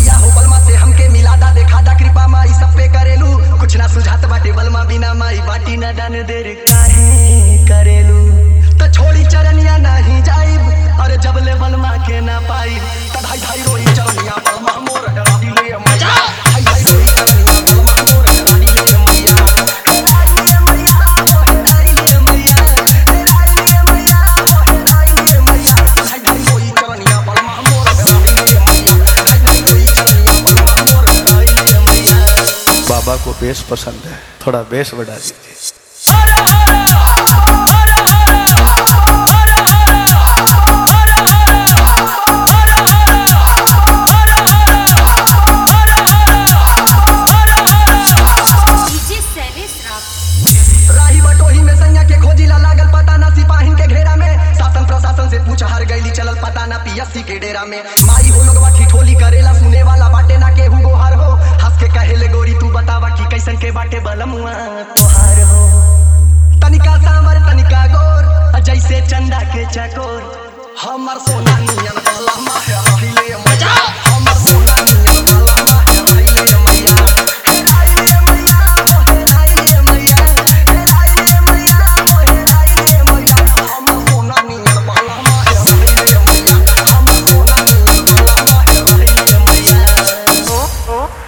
मैया हो बलमा से हमके मिलादा देखा दा कृपा माई सब पे करेलू कुछ ना सुझात बाटे बलमा बिना माई बाटी ना दान देर काहे करेलू त छोड़ी चरनिया नहीं जाइब अरे जब ले बलमा के ना पाई त धाई धाई रोई चरनिया बलमा मोर डाली ले मैया धाई धाई रोई चरनिया बलमा मोर डाली ले मैया हे डाली ले मैया ओ हे डाली ले मैया हे डाली ले मैया ओ हे डाली ले मैया धाई धाई रोई चरनिया बलमा मोर डाली ले मैया धाई धाई रोई चरनिया बलमा मोर डाली ले मैया बाबा को बेस पसंद है थोड़ा बेस बढ़ा दीजिए डीजे शैलेश राव राही बटोही में सैया के खोजिला लागल पता ना सिपाहिन के घेरा में शासन प्रशासन से पूछ हर गईली चलल पता ना पीएससी के डेरा में माई हो लोगवा ठिठोली करेला सुने वाला बाटे ना केहू गोहार हो हंस के कहेले गोरी तू बतावा कि कैसन के बाटे बलमुआ तोहार हो तनिका सांवर तनिका गोर जैसे चंदा के चकोर हमर सोना नियन बलमा है रहिले मजा हमर सोना नियन बलमा है रहिले मैया हे रहिले मैया ओ हे रहिले मैया हे रहिले मैया ओ हे रहिले मैया हमर सोना नियन बलमा है रहिले मैया हमर सोना नियन बलमा है रहिले मैया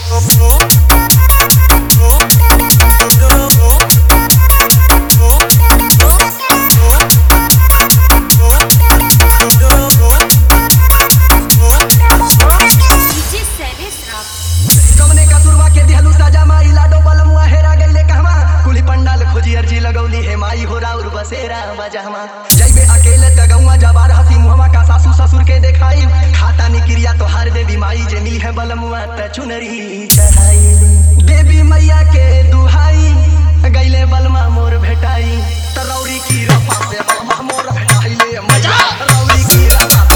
डीजे शैलेश राव कमने कसुरवा के दिहलू सजा माई लाडो बलमुआ हेरा गईले कहवा कुली पंडाल खोजी अर्जी लगौली हे माई हो राउर बसेरा बजहमा जइबे अकेले त गौवा जबार हसी मुहमा का सासू ससुर के देखाई खाता निक्रिया तो हार देवी माई जे मिली है बलमुआ त चुनरी चढ़ाई देवी मैया के दुहाई गईले बलमा मोर भेटाई त रौरी की रफा से बलमा मोर भेटाइले मजा रौरी की रफा